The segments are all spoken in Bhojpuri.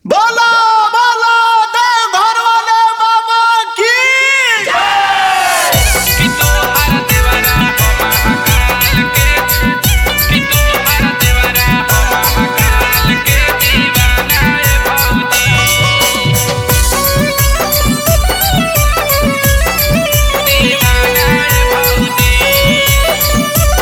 बोला बोला देव घर वाले बाबा की कि तोहार देवरा हो महाकाल के कि तोहार देवरा हो महाकाल के दीवाना ए भौजी दीवाना ए भौजी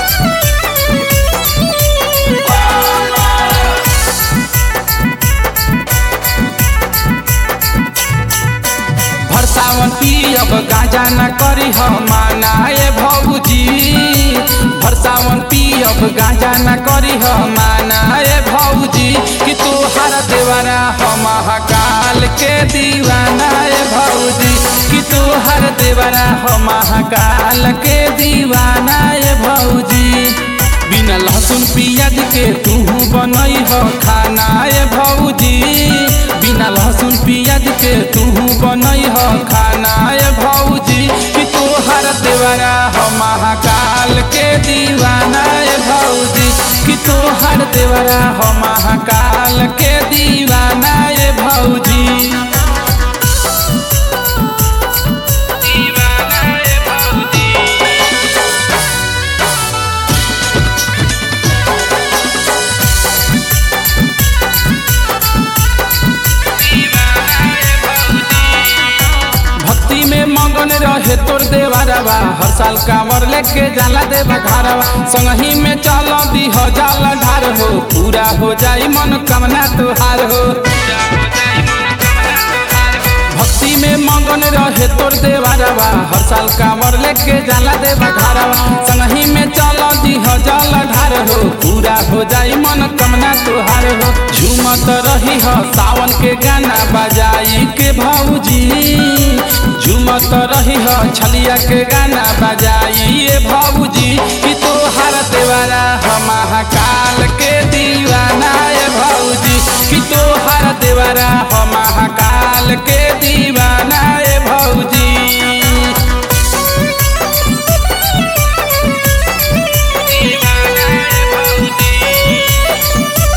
भरसावन पियब गांजा न करी हम माना ए भौजी भरसावन पियब गांजा न करी हम माना ए भौजी कि तोहार देवरा हम महाकाल के दीवाना ए भौजी कि तोहार देवरा हम महाकाल के दीवाना ए भौजी बिना लहसुन पियाज के तू बनई हो खाना ए भौजी बिना लहसुन पियाज के तू बनई हो खाना ए भौजी कि तोहर देवरा हो महाकाल के दीवाना ए भौजी कि तोहर देवरा हो महाकाल के दीवाना ए भौजी दीवाना ए भौजी दीवाना ए भौजी भक्ति में मगन रहे तोर देवरवा हर साल कांवर लेके जाला देवा घरवा संगही में चल दी हो जाला ढार हो पूरा हो जाई मन कामना तुहार हो भक्ति में मगन रहे तोर देवरवा हर साल कांवर लेके जाला देवा घरवा संगही में चल दी हो जाला ढार हो पूरा हो जाई मन कामना तुहार हो झूमत रही हो सावन के गाना बजाई के भौजी झूमत रही हो छलिया के गाना बजाई ए भौजी कि तोहार देवारा हो महाकाल के दीवाना ए भौजी कि तोहार देवारा हो महाकाल के दीवाना ए भौजी दीवाना ए भौजी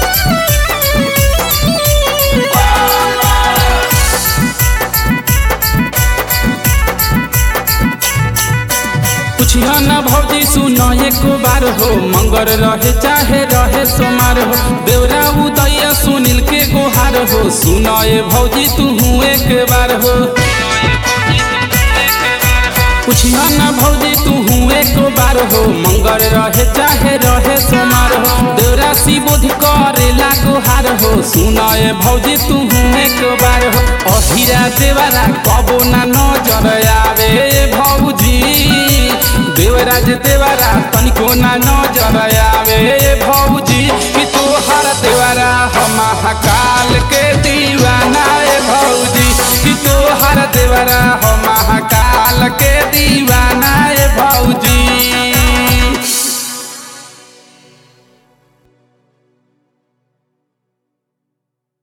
पूछियो न भौजी सुनो एक बार हो मंगर रहे चाहे रहे सोमार हो देवरा उदय सुनील के गोहार हो सुनो ए भौजी तू एक बार हो पूछियो न भौजी तू एक बार हो मंगर रहे चाहे रहे सोमार हो देवरा शिवोधि करे गोहार हो सुनो ए भौजी तू एक बार हो अहिरा देवरा कबो ना नजर आवे ए भौजी देवराज देवरा तनिको ना नजर आवे ए भौजी कि तोहर देवरा हो महाकाल के दीवाना ए भौजी कि तोहर देवरा हो महाकाल के दी